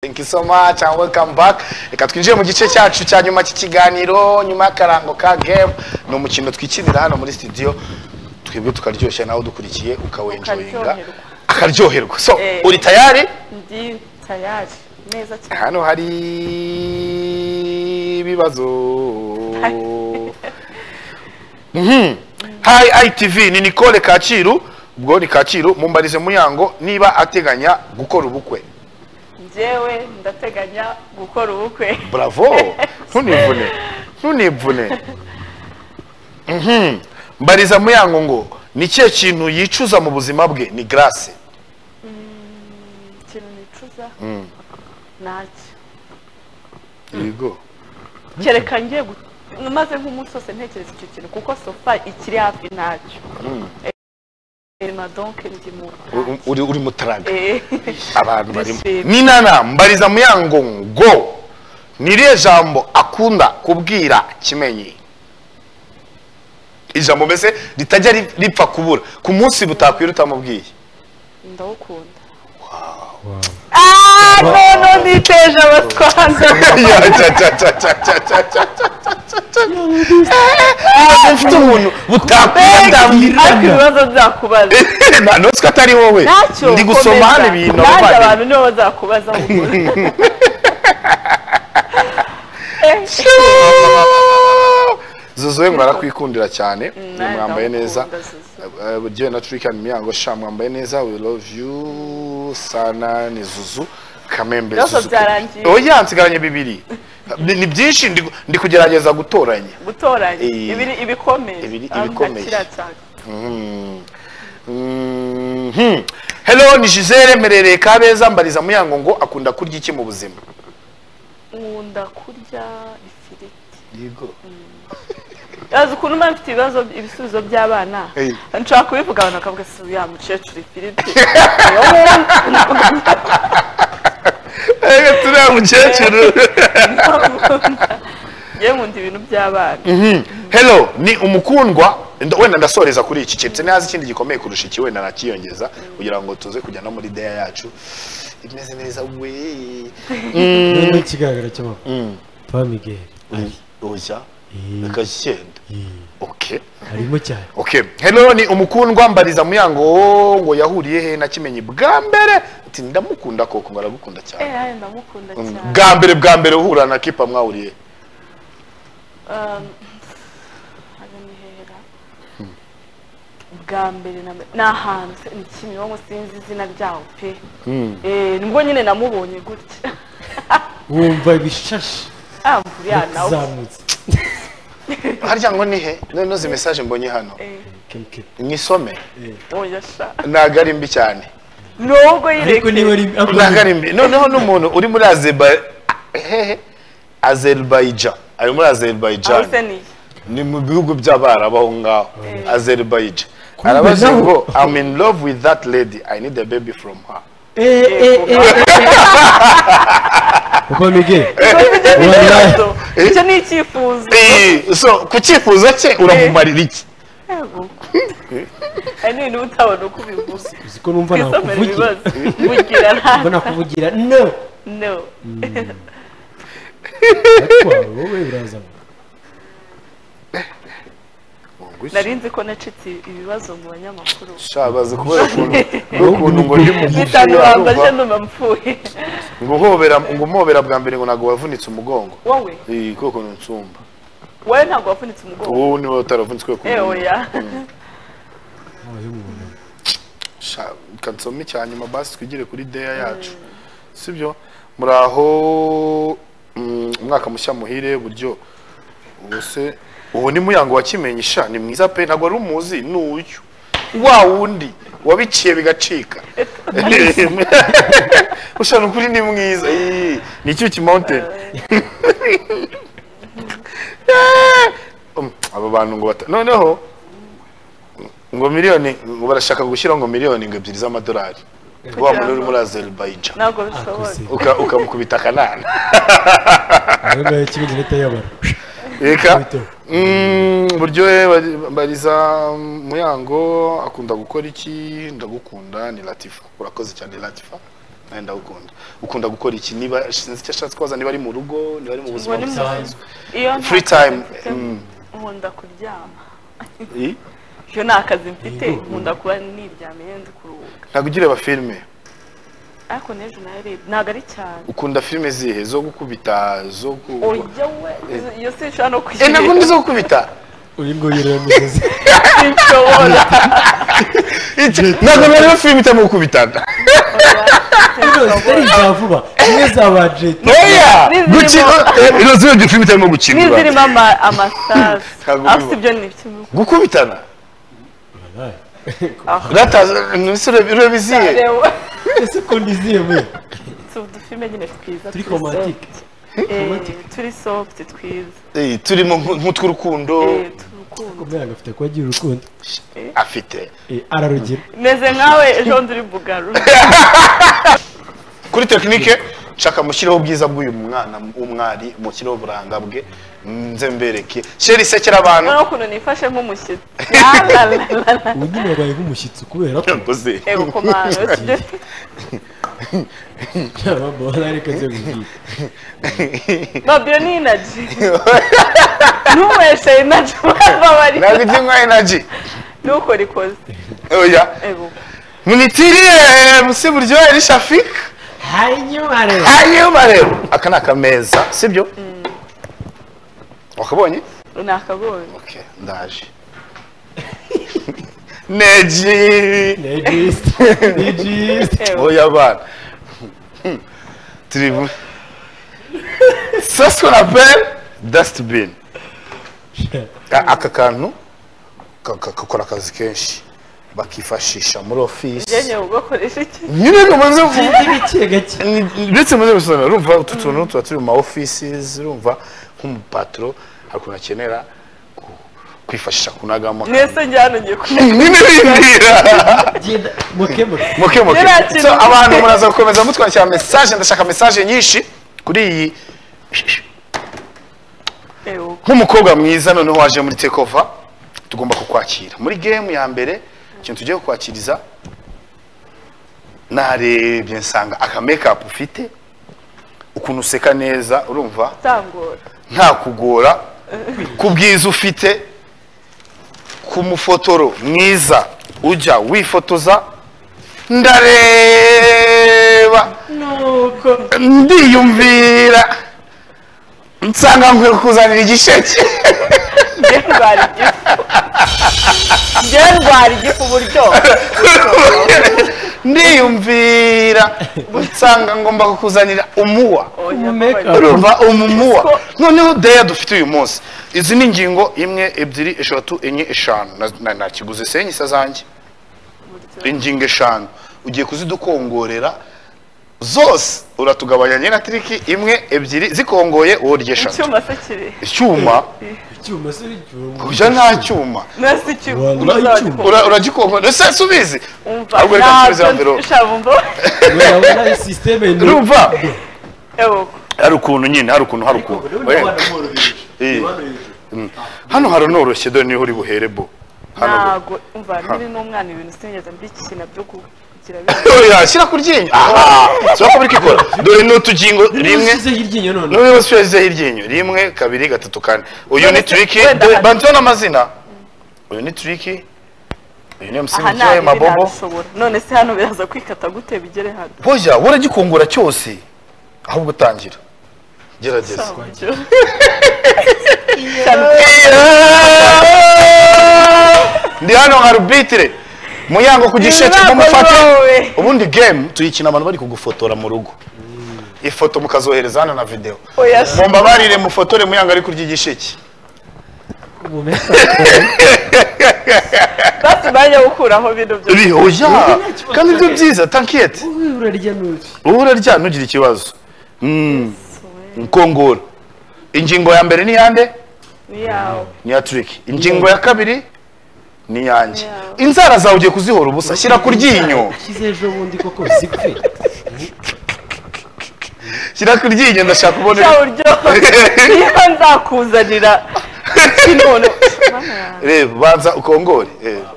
Thank you so much and welcome back. Reka twinjire mu gice cyacu cya nyuma cy'ikiganiro nyuma y'akarango ka game ni umukino twikinira hano muri studio twebwe tukaryoshya nawe udukurikiye ukawenjoyinga Ukaryoherwa. akaryoherwa so Eh. uri tayari Ndi tayari neza cyane hano hari ibibazo Mhm. hi itv ni nicole kacyiru ubwo ni kacyiru mumbarize muyango niba ateganya gukora ubukwe njyewe ndateganya gukora ubukwe bravo ntunivune ntunivune Mhm. mbariza muyango ngo ni ikihe kintu yicuza mu buzima bwe ni grace ikintu nicuza Mm. ntacyo yego kereka ngiye gu- maze nk'umunsi wose ntekereza icyo kintu kuko sofa ikiri hafi ntacyo erima donke ndi mu U- uri uri mutaraga Eh, abantu barimo Bishimye. ninana mbariza muyango ngo ni irihe jambo akunda kubwira kimenyi ijambo mbese ritajya ri- ripfa kubura ku munsi butakwira utamubwiye ndawukunda Ah, none niteje abatwanga Ya, cya, cya, cya, cya, cya, cya, cya, cya, cya, cya, cya. Ntabwo mfite umuntu butakwira ariko ibibazo nzakubaza ntanutswe atari wowe ntacyo ndi gusoma komeza. hano ibintu nanjye abavandimwe. abantu nibo bazakubaza ahubwo. Eh. zuzuwe ngo arakwikundira cyane nawe mwambaye neza ndamukunda, Zuzu. Eh, eh, jyewe na turikani miyango sha mwambaye neza we love you sana ni zuzu kamembe Byose zuzu byarangiye. oya nsigaranye bibiri ni ni byinshi ndi- ndi kugerageza gutoranya gutoranya Eh. ibiri ibikomeye Ibiri- Ah, ibikomeye. ndakira cyane. Mm. Mhm. hello ni gisele merereye kabeza mbariza muyango ngo akunda kurya iki mu buzima nkunda kurya ifiriti yego yazi ukuntu mba mfite ibibazo ibisubizo by'abana Eh. nshobora kubivuga abantu bakavuga si ya mukecuru ifiriti Niyo nkunda. ega turiya mukecuru Njyewe nkunda ibintu by'abana Mhm. hello ni umukundwa nd- wenda ndasoreza kuri iki keretse nazi ikindi gikomeye kurusha iki wenda nakiyongeza kugira ngo tuze kujya no muri deya yacu imeze neza we noneho ikigaragara cy'amakuru pa miguel ari oya Eh. agashenda Eh, okay arimo cyane okay hello ni umukundwa mbariza muyango wo ngo yahuriye he na kimenyi bwa mbere ati ndamukunda koko ngo aragukunda eh cyane ayo ndamukunda Mm. cyane bwa mbere bwa mbere uhura na kipa mwahuriye Um, aho ni hera bwa mbere na mbere ni ahantu se- ni kimironko sinzi izina ryaho pe Eh, nibwo nyine namubonye gutya wumva ibishashi amburiya nawe yakuzamutse harya ngo ni he none izi mesaje mbonye hano keke nisome oya sha ntago ari mbi cyane nubwo ariko niba ari yireke ariko ntago ari mbi noneho n'umuntu uri muri Azerbaijan hehe Azerbaijan ari muri Azerbaijan ahose niye ni mu bihugu by'abarabu aho ngaho Azerbaijan Kumbe arabaza naho. ngo I'm in love with that lady I need a baby from her eh eh eh pa miguel ibyo nibyo Wallahi. bibazo icyo ni icyifuzo Eh, so ku cyifuzo cye uramumarira iki yego ari n'ibintu uba utabona uko ubivuga uzi ko numva twisomera nakuvugira ibibazo bugira nta numva nakuvugira no no ariko wowe uraza nari nzi ko nacitse ibibazo mu banyamakuru shabaze kubera ukuntu ukuntu ngo ndi mu bitanu bambaje gufu ndumva mpfuye ngo uhobera ngo umobera bwa mbere ngo ntabwo wavunitse umugongo wowe iyi koko ntsumba wowe ntabwo wavunitse umugongo wowe niba utaravunitse kubera eh ukuntu oya abaye umuntu Sha- reka nsome icya nyuma basi twigire kuri deya yacu sibyo muraho mm, umwaka mushya muhire buryo ubuse ubu ni muyango wa kimenyi sha ni mwiza pe ntabwo wari umuzi ni uyu wa wundi wabiciye bigacika ushana ukuri ni mwiza Ii, ni icyuki mountain Um, aba bantu ngo bata noneho ngo miliyoni ngo barashaka gushyiraho ngo miliyoni ngo ebyiri z'amadolari wa muntu uri muri Azerbaijan ntabwo bishoboka akoze uka ukamukubita akanana ayo ngayo kimwe n'itayabara reka Bito. Mm, buryohe bari- bariza muyango akunda gukora iki ndagukunda ni latifa urakoze cyane latifa nawe ndagukunda ukunda gukora iki niba sinzi icyo ashatse kubaza niba ari mu rugo niba ari mu buzima Ubu ni mu- busanzwe iyo nta Free kazi time, mfite, mm. nkunda kuryama I? iyo nta kazi mfite Yego. nkunda kuba niryamiye nzi kuruhuka ntabwo ugira abafilime ariko n'ejo narebye ntabwo ari cyane ukunda filime zihe zo gukubita zo ku oya we izo- iyo si nshobora no Eh, ntabwo ndi kuyireba zo gukubita uyu nguyu rero musozi sinshobora ntabwo nareba filime itari mu gukubitana zitari iza vuba zimwe za ba jeti oya N'izirimo- gukina eh, izo zibyo filime itarimo gukinirwa n'izirimo ama- amasasu Ntabwo aho biba. si ibyo ni kimwe gukubitana Ah. rataza nisi ureba izihe Reba, ese ko ndiziye we si udufilme nyine twiza turi turi komatike soft. Eh, romantic. turi soft twiza Eh, turimo nk'u- nk'utw'urukundo Eh, turukundo kumwe agafite kuba agira urukundo afite Eh, ararugira meze nkawe ejo nduri bugaru kuri tekinike nshaka mushyireho ubwiza bw'uyu mwana w'umwari mushyireho uburanga bwe nze mbereke sheri isekera abantu noneho ukuntu nifashe nk'umushyitsi Lalalala. ubu nyine wabaye nk'umushyitsi kubera ko Yakoze. ego komanda sibyo- yaba mbona reka nze nkubwire babyo ni inaji ntuweshe inaji bababarira ntabwo ijya nka enaji ntukore ikoze oya ego mwitiriye musi buryohe ni shafika hanyuma rero hanyuma rero aka ni akameza sibyo wakabonye ni akagori okay ndaje neji nejisite nejisite ego oya bana Hmm. turi bu sasiko na pere dusitibini aka kantu ka- ka- gakora akazi kenshi bakifashisha muri ofisi njyewe ugakoresha iki nyine ngo muze vuba gake gake Ni- ndetse muri rusange urumva utu tuntu tuba turi mu ma offices urumva nk'umupatro hari ukuntu akenera ku- kwifashisha kunagamo mwese njye hano ngiye kunywa n'ibindi genda mukemure muke muke Yari akeneye- so abantu muraza gukomeza mutwakira message ndashaka message nyinshi kuri iyi ego nk'umukobwa mwiza noneho waje muri takeover tugomba kukwakira muri game ya mbere ikintu tugiye kukwakiriza narebye nsanga aka makeup ufite ukuntu useka neza urumva utangora nta kugora ku bwiza ufite ku mufotoro mwiza ujya wifotoza ndareba nuko ndiyumvira nsanga nkwiye kuzanira igisheke njye ndwara igifu njye ndwara igifu uburyo ndiyumvira nsanga ngomba kukuzanira umuwa urumva umumuwa noneho deya dufite uyu munsi izi ni ingingo imwe ebyiri eshatu enye eshanu Na- na- nakiguze senye isa zanjye ingingo eshanu ugiye kuzidukongorera zose uratugabanya nyina tiriki imwe ebyiri zikongoye wowe urya eshatu icyuma se kiri icyuma icyuma se icyuma ujya nta cyuma nasi icyuma Wanda icyuma. Ura- uragikongorera ese subizi umva Ahubwo reka nsubize ntabyo envelope. nshabumva urabona sisiteme ni urumva ego hari ukuntu nyine hari ukuntu hari ukuntu Oya. Eh. Mm. hano haranoroshye dore niho uri buhere bo hano ntago umva nkiri n'umwana ibintu sinigeze mbikina byo kugira Oya, shyira ku ryinyo aha sura ko biri kwikora dore ni utugingo rimwe usizeho iryinyo none niba usubizeho iryinyo rimwe kabiri gatatu kane uyu ni Wenda- turiki wenda dore- hari- bandiho n'amazina uyu ni turiki uyu ni aha msimbi ntago cyayo mabobo ntabishobora none se hano biraza kwikata gute bigere hano hoya we uragikungura cyose ahubwo utangira gerageza Ntabyo. Cyane ko ndi hano nka rubitire muyango ku gisheke Ibirako mumufate wowe. ubundi game tuyikina abantu bari kugufotora mu rugo ifoto mukazohereza hano na videwo oya se. mumbabarire mufotore muyango ari kurya igisheke umumesa basi bajya gukuraho bino byo Uri- oya nta kibazo. kandi ibyo byiza tankiyete wowe urarya n'uti wowe urarya ntugire ikibazo Mm, nkongoro ingingo ya mbere ni yande ni yawe ni iya turiki ingingo ya kabiri ni iyanjye Yawe. inzara zawe ugiye kuzihora ubusa shyira ku ryinyo ushyize ejo bundi koko zipfe shyira ku ryinyo ndashaka kubona cya buryo niba nzakuzanira kinono Mana yanjye. reba banza ukongore reba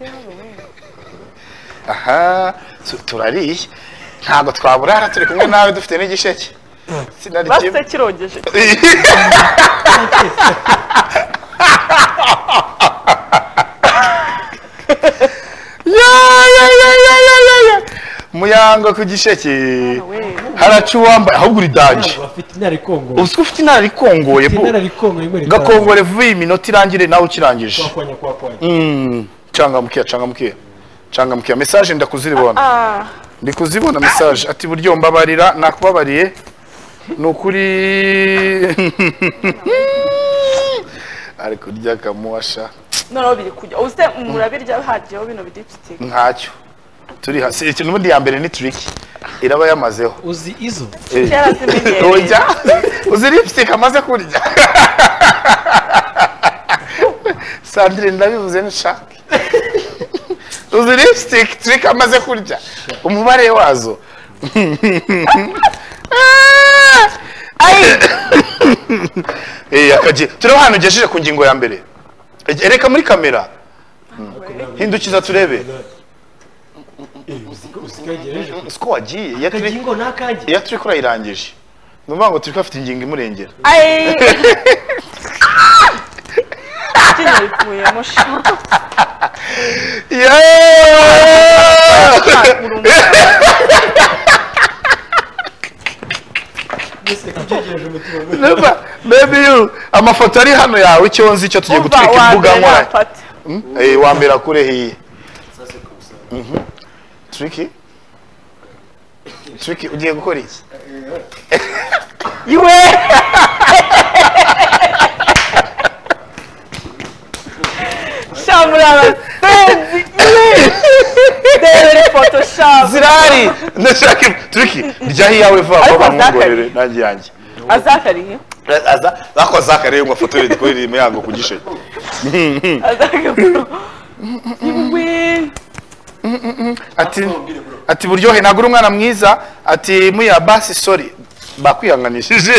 Yewe. aha tu- turariye ntabwo twaburara turi kumwe nawe dufite n'igisheke sinari kimwe basite kirogeje Ya, ya, ya, ya, ya, ya, ya. muyango ku gisheke we haraca uwambaye ahubwo uri danje Ntabwo bafite inararikongo uzi ko ufite inararikongoye bu inararikongo rimwe ritanu gakongore vuba iyi minota irangire nawe ukirangije kwakwanya kwakwanya Mm, cangamukiya cangamukiya cangamukiya mesaje ndakuzibona ah ndi kuzibona mesaje ati buryo mbabarira nakubabariye ni ukuri ari kurya akamuwasha noneho biri kujya uze murabirya haryaho bino bidipsitike ntacyo turi hasi iki n'ubundi ya mbere ni turiki iraba yamazeho uzi izo Eh. kera zimenyereye urya uzi lipstick amaze kurya sandrine ndabivuze nshaka uzi lipstick trick amaze kurya umubare wazo Ah! Ai! Eh, akagi tureba ahantu ugejeje ku ngingo ya mbere ereka muri kamera hindukiza turebe Eh, uzi ko uzi ko yagejeje kure. siko wagiye iyo turi akagingo n'akange iyo turi kurayirangije ni ukuvuga ngo turi kuhafite ingingo imurengera ayi kino bivuyemo sha Yeah! mbese ugejeje umutima we Never, maybe you. amafoto ari hano yawe icyo nzi cyo tugiye umva gutwika wa imbuga mbere nkoranya yafata Hmm? Eh, wa mbere akure hiye triki triki ugiye gukora iki iwe sha muri abasenzi debera ifoto sha zirari ndashaka im- triki rya hiyawe vuba Ariko vuba bamwongorere zakari. nanjye yanjye azakariye aza zakoze akarere ngo afotorere dukorere imihango ku gisheke azakariye iwe ati ati buryohe nagura umwana mwiza ati muya basi sorry bakwihanganishije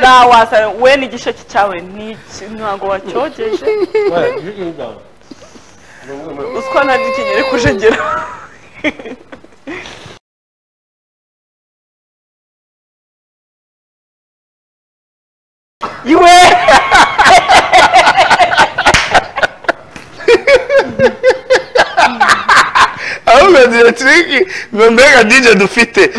nta wasa we n'igisheke cyawe n'iki ntabwo wacyogeje uswa nta gikenyere kujegera iwe ahubwo nzira triki ngo mbega dije dufite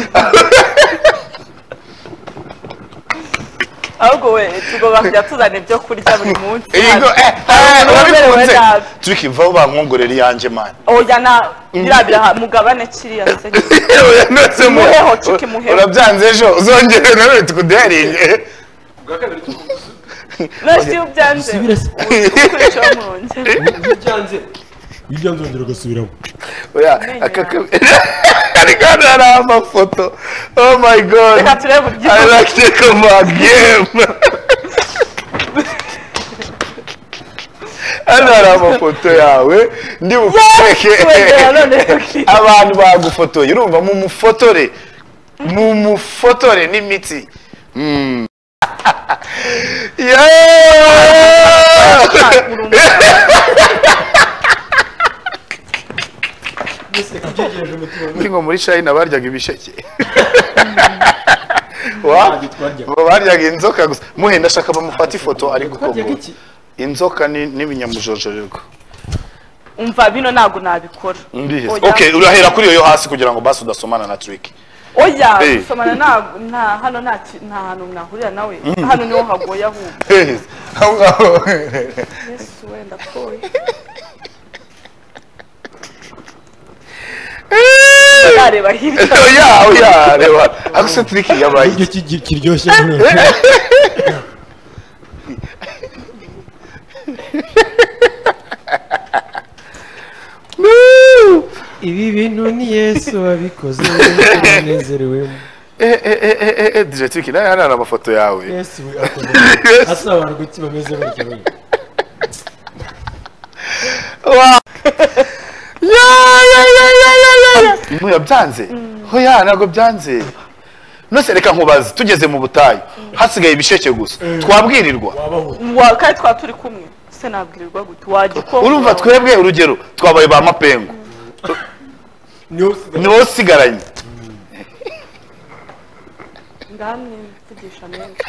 ahubwo we tugomba kujya tuzana ibyo kurya buri munsi Yego, eh, eh, urabikunze triki vaho bankongorera iyanjye mani oya na birabira ha- mugabane kiriya se Muheho, chiki, muheho. urabyanze ejo uzongere nawe tukuduharinge ubwa kabiri tukubuze none si ubyanze usubire se ukurikira murongera iyo byanze iyo byanze wongera ugasubiramo oya aka ariko hano hari amafoto oh my god reka turebe i uburyo like to come on game hano hari amafoto yawe ndi wegera bukwereke none abantu bagufotoye urumva mu mufotore mu mufotore n'imitsi Mm. Yeah! mbese ugejeje umutima we Muri ngo muri china baryaga ibisheke Wa- twaryaga baryaga inzoka gusa muhe ndashaka bamufata ifoto ariko twaryaga koko iki inzoka ni- n'ibinyamujojorirwa umva bino ntabwo nabikora Ndihe. Oya. okay urahera kuri iyo yo hasi kugira ngo basi udasomana na trick oya Eh. gusomana nta nta hano nta ki- nta hantu mwahurira nawe hano niho hagoye ahubwo aho ngaho yesu wenda pfuye yareba hirya oya oya reba ako se trick yabaye ibyo kigi- kiryoshye hano ibi bintu ni yesu wabikoze anezerewemo dijetik nawe hano hari amafoto yawe yesu we akomeye asa abantu kuki bameze batyo we Wa- Ya, ya, ya, ya, ya, ya, ya. Ntuya byanze hoya ntabwo byanze nose reka nkubaze tugeze mu butayu hasigaye ibisheke gusa twabwirirwa wabaho Wa- kandi twaba turi kumwe se nabwirirwa gute wajya uko urumva twebwe urugero twabaye ba mapengu niwo usigaye niwo usigaranye ngamwe mvugisha menshi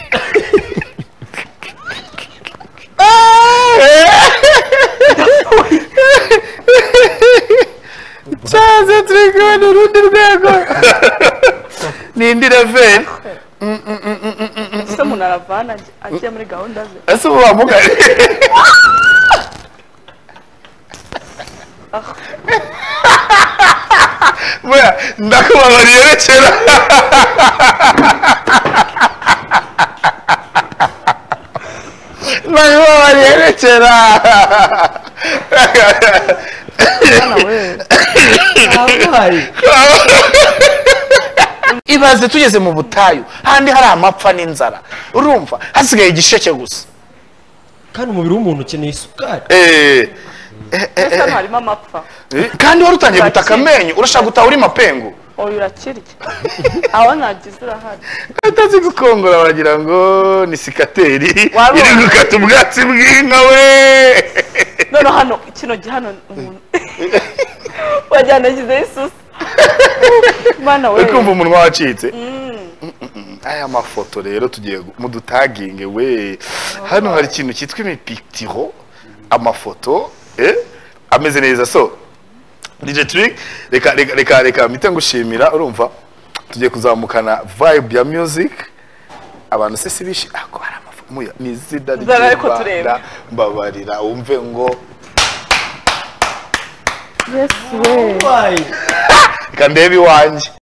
cyaze turi kubona urundi rwego ni indi leveli ese umuntu aravana ajya- ajya muri gahunda ze ese ubu wamugane Ah, buriya ndakubabariye rekera ndakubabariye rekera bwana we abaye ibaze tugeze mu butayu handi hari amapfa n'inzara urumva hasigaye igisheke gusa kandi umubiri w'umuntu ukeneye isukari Eh, ndetse hano harimo amapfa kandi wari utangiye gutaka amenyo urashaka gutaha uri mapengu uyu urakirya aho nagize urahari atazi gukongora wagira ngo ni sikateri Wari iri wa- gukata ubwatsi bw'inka we none hano kino gihe hano umuntu wagira ngo nagizeho isusa bwana we uri kumva umunwa wacitse aya mafoto rero tugiye gu- mudutaginge we hano hari ikintu cyitwa imipitiro amafoto eh, ameze neza so DJ Trick reka reka reka reka mpite ngushimira urumva tugiye kuzamukana vibe ya music abantu se si bishi ako hari amafoto muya ni izina Zara ariko tureba. ry'Urwanda mbabarira wumve ngo yesu we abaye reka ndebe iwanjye